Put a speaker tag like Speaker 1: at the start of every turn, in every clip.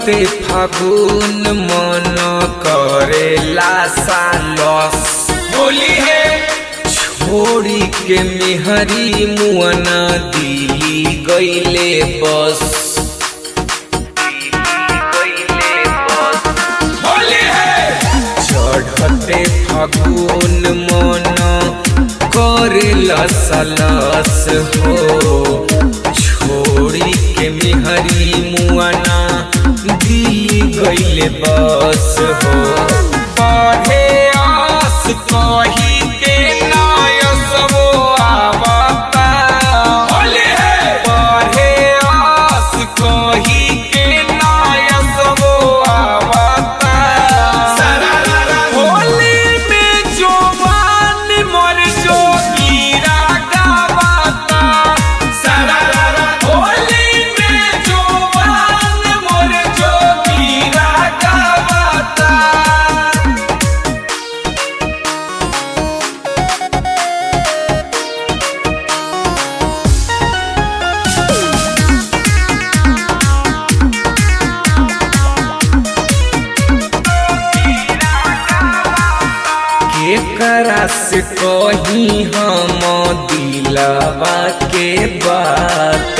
Speaker 1: चढ़ते फागुन मन करेला सालस
Speaker 2: होली है
Speaker 1: छोड़ी के मेहरी मुअना दिली गईले बस
Speaker 2: होली है
Speaker 1: चढ़ते फागुन मन करेला सालस हो छोड़ी के मेहरी मुअना दिली गईले बस हो पढ़े आस कही के नायस वो आवता
Speaker 2: होली है
Speaker 1: पढ़े आस कही के नायस वो आवता
Speaker 2: सरारा
Speaker 1: होली में जवान मर जो मीरा गावता
Speaker 2: सरारा
Speaker 1: होली में जवान मर जो मीरा गावता केकरा से कही हम दिलवा के बात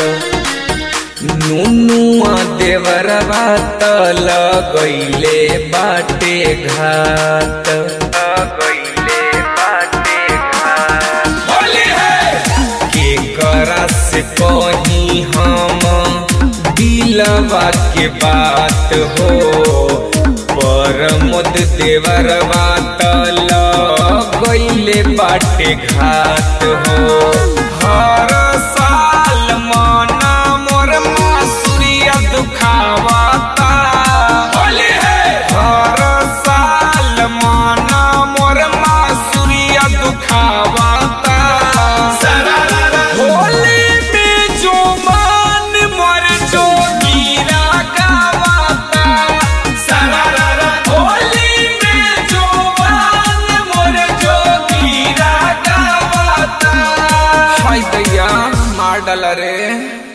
Speaker 1: नुनुआ देवरवा त लगैले बाटे घात लगैले बाटे घात
Speaker 2: होली है
Speaker 1: केकरा से कही हम दिलवा के बात हो परमोद देवर बात गईले बाटे घात हो हर साल मना मोर मासुरिया दुखावता
Speaker 2: होली है
Speaker 1: हर साल मना मोर मासुरिया दुखावता
Speaker 2: सरारा
Speaker 1: होली में जो मान मर जो गिरा गावता
Speaker 2: सरारा
Speaker 1: होली में जो मान मर जो गिरा गावता हाय दैया मार डाला रे